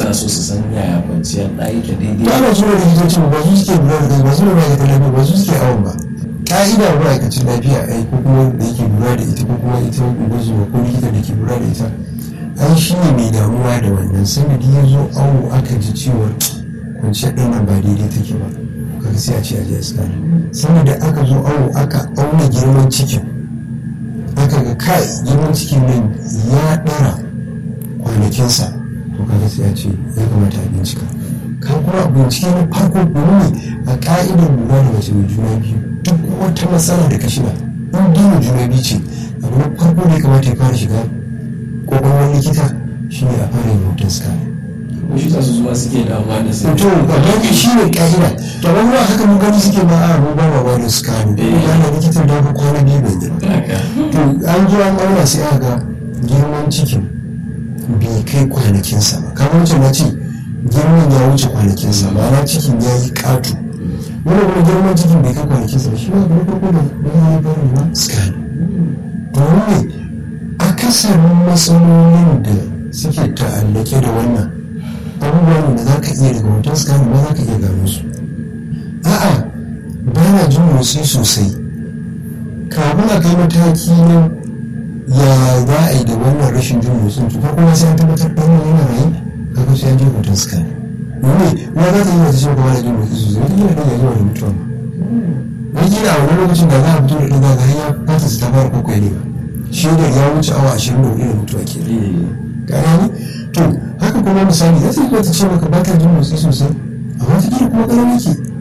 suna so su san yaya kwanciyar ɗa yake daidai ba na zuwa likitocin ba su suke lura da kai ba su ne ma'aikatan lafiya ba su suke awon ba ka'ida ma'aikacin lafiya ai ko kuma da yake lura da ita ko kuma ita ungozuma ko likita da ke lura da ita ai shi ne mai damuwa da wannan sanadi ya zo awo aka ji ciwon kwanciyar ɗan nan ba daidai take ba kaga sai a ce a je asibiti sannan da aka zo awo aka auna girman cikin aka ga kai girman cikin nan ya ɗara kwanakinsa to kaga sai a ce ya kamata a bincika ka kuma bincike na farko domin a ka'idar lura da mace mai juna biyu duk wata matsala da ka shiga in dina juna biyu ce abu na farko da ya kamata ya fara shiga kwakwalwar likita shine a fara yin hoton scan ko shi su zuwa suke damuwa da su to don shi ne ka'ida to ban ruwa haka mun gani suke ba a mu ba ma wani scan ko ya na likitan da ba kwana biyu bai yi to an zo an auna sai aka ga girman cikin bai kai kwanakinsa ba kamar wancan na ce girman ya wuce kwanakinsa ma'ana cikin ya yi ƙato wani kuma girman cikin bai kai kwanakinsa ba shi ma kuma farko da wani ya fara ma scan domin ne akasarin matsalolin da suke ta'allake da wannan abubuwan da za ka iya daga hoton scan ba za ka iya gano su a'a ba na jin motsi sosai kafin a kai mataki na ya za a yi da wannan rashin jin motsin to farko sai an tabbatar da wannan yana rayu kaga sai an je hoton scan ne ma za ta yi wata cewa ba da jin motsi sosai wata kila ɗan ya zuwa da mutuwa ma wata kila a wani lokacin da za a fito da ɗan zaga har ya fata su ta fara kwakwai ne ba shaidar ya wuce awa ashirin da hudu da mutuwa ke gane to haka kuma misali za ta yi wata ce maka ba ta jin motsi sosai a wata kila kuma ƙarami ke